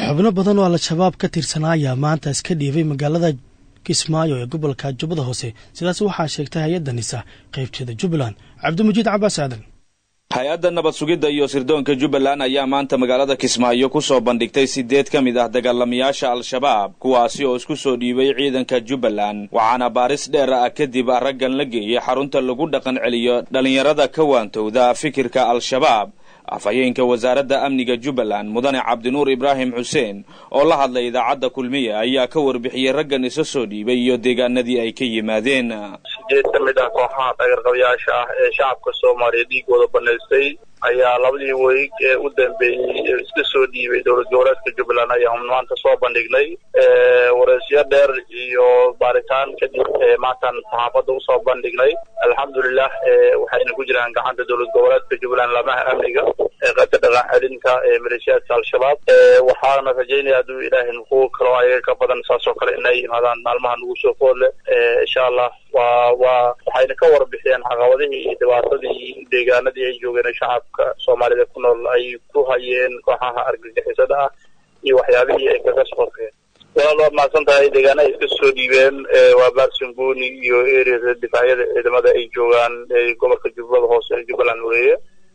xubno badan oo al-shabaab ka tirsanaa ayaa maanta iska dhiibay magaalada kismaayo ee gobolka jubbada hoose sidaas waxaa sheegtay hay-adda nisa qaybteeda jubbaland cabdimujiid cabaas aadan hay-adda nabad sugidda iyo sirdoonka jubbaland ayaa maanta magaalada kismaayo ku soo bandhigtay siddeed ka mid ah dagaalamayaasha al-shabaab kuwaasi oo isku soo dhiibay ciidanka jubbaland waxaana baaris dheer ah kadib raggan la geeyey xarunta lagu dhaqan celiyo dhallinyarada ka waantowda fikirka al-shabaab afhayeenka wasaaradda amniga jubbaland mudane cabdinuur ibraahim xuseen oo la hadlay idaacadda kulmiya ayaa ka warbixiyey raggan isa soo dhiibay iyo deegaanadii ay ka yimaadeen sideed ka mid ah kooxaha dhagarqabayaasha ah ee shacabka soomaaliya dhiigooda banaystay ayaa labadii weeg ee u dambeeyey iska soo dhiibay dowlad goboleedka jubbaland ayaan maanta soo bandhignay wareysyo dheer iyo baaritaan kadib maantaan saxaafadda usoo bandhignay alxamdulilah waxayna ku jiraan gacanta dowlad goboleedka jubbaland lamaha amniga ee qaybta dhaqan celinta ee maleeshiyaadka al-shabaab waxaana rajaynaya hadduu ilaahay kuwo kaloo ayaga ka badan saasoo kale inay yimaadaan maalmaha nagu soo foodle insha allah waa waa waxayna ka warbixiyeen caqabadihii iyo dhibaatadii deegaanadii ay joogeen shacabka soomaalida ku nool ay ku hayeen kooxaha argagixisada ah iyo waxyaabihii ay kaga soqorkeen walaal waad mahadsan tahay deegaana ay iska soo dhiibeen waa baarsangooni iyo ereada difaacyada ciidamada ay joogaan gobolka jubbada hoose ee jubbaland weeye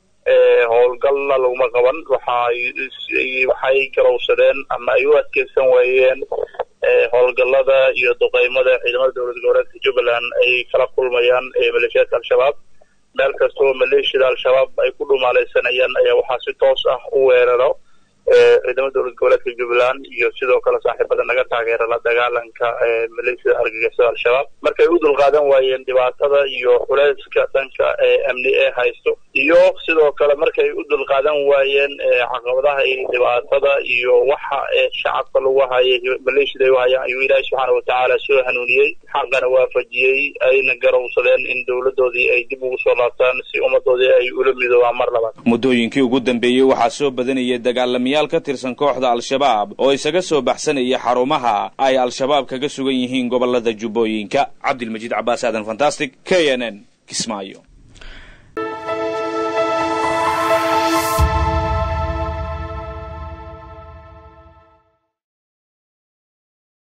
howlgalna laguma qaban waxay waxay garowsadeen ama ay u adkeysan waayeen howlgallada iyo duqeymada ciidamada dowlad goboleedka jubbaland ay kala kulmayaan maleeshiyaadka al-shabaab meel kastoo maleeshiyada al-shabaab ay ku dhumaalaysanayaan ayaa waxaa si toos ah u weeraro ciidamada dowlad goboleedka jubbaland iyo sidoo kale saaxiibada naga taageera la dagaalanka maleeshiyada argagixisada al-shabaab markay u dulqaadan waayeen dhibaatada iyo culeyska dhanka amni ee haysto iyo sidoo kale markay u dulqaadan waayeen caqabadaha iyo dhibaatada iyo waxa shacabka lagu hayay maleeshiyada ay u hayaan ayuu ilaahi subxaana watacaala soo hanuuniyey xaqana waafajiyey ayna garowsadeen in dowladoodii ay dib ugu soo laabtaan si ummadoodii ay ula midoobaan mar labaad muddooyinkii ugu dambeeyey waxaa soo badanayay dagaalamayaal ka tirsan kooxda al-shabaab oo isaga soo baxsanaya xarumaha ay al-shabaab kaga sugan yihiin gobolada jubbooyinka cabdilmajiid cabaas aadan fantastic k n n kismaayo